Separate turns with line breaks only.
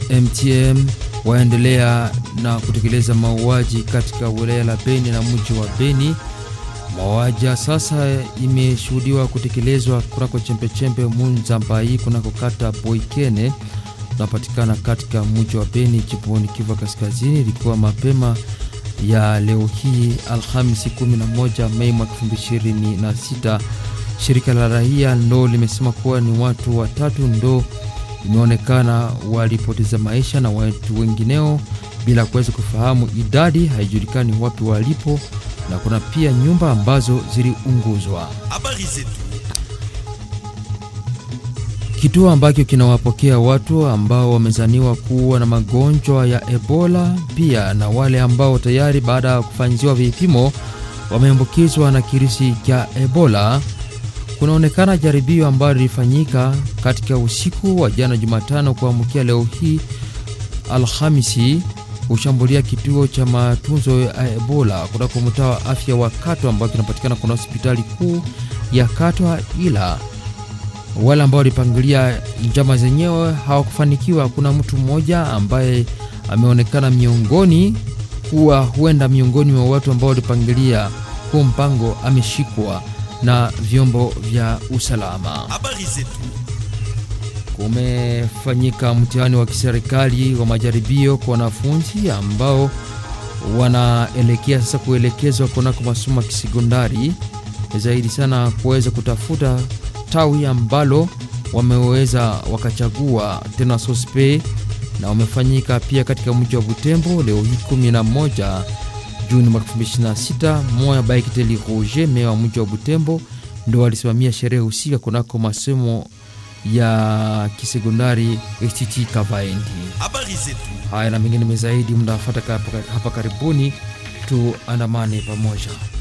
MTM waendelea na kutekeleza mauaji katika wilaya la Beni na mji wa Beni. Mauaji sasa imeshuhudiwa kutekelezwa kunako chembechembe Munzambai kunako kata Boikene unapatikana katika mji wa Beni jimboni Kivu Kaskazini. Ilikuwa mapema ya leo hii Alhamisi 11 Mei mwaka 2026. Shirika la raia ndo limesema kuwa ni watu watatu ndo imeonekana walipoteza maisha na watu wengineo bila kuweza kufahamu idadi, haijulikani wapi walipo, na kuna pia nyumba ambazo ziliunguzwa.
Habari zetu.
Kituo ambacho kinawapokea watu ambao wamezaniwa kuwa na magonjwa ya Ebola pia na wale ambao tayari baada ya kufanyiwa vipimo wameambukizwa na kirisi cha Ebola. Kunaonekana jaribio ambalo lilifanyika katika usiku wa jana Jumatano kuamkia leo hii Alhamisi kushambulia kituo cha matunzo ya Ebola kunako mtaa wa afya wa Katwa ambao kinapatikana kuna hospitali kuu ya Katwa, ila wale ambao walipangilia njama zenyewe hawakufanikiwa. Kuna mtu mmoja ambaye ameonekana miongoni kuwa huenda miongoni mwa watu ambao walipangilia huu mpango ameshikwa na vyombo vya usalama.
Habari zetu.
Kumefanyika mtihani wa kiserikali wa majaribio kwa wanafunzi ambao wanaelekea sasa kuelekezwa kunako masomo ya kisekondari zaidi sana kuweza kutafuta tawi ambalo wameweza wakachagua tena sospe, na wamefanyika pia katika mji wa Butembo leo hii 11 Juni mwaka 2026. Moya Baikiteli Roger, meya wa mji wa Butembo, ndo walisimamia sherehe husika kunako masomo ya kisekondari HTT Kavaendi.
Habari zetu.
Haya na mengine zaidi mnafuata hapa karibuni, tuandamane pamoja.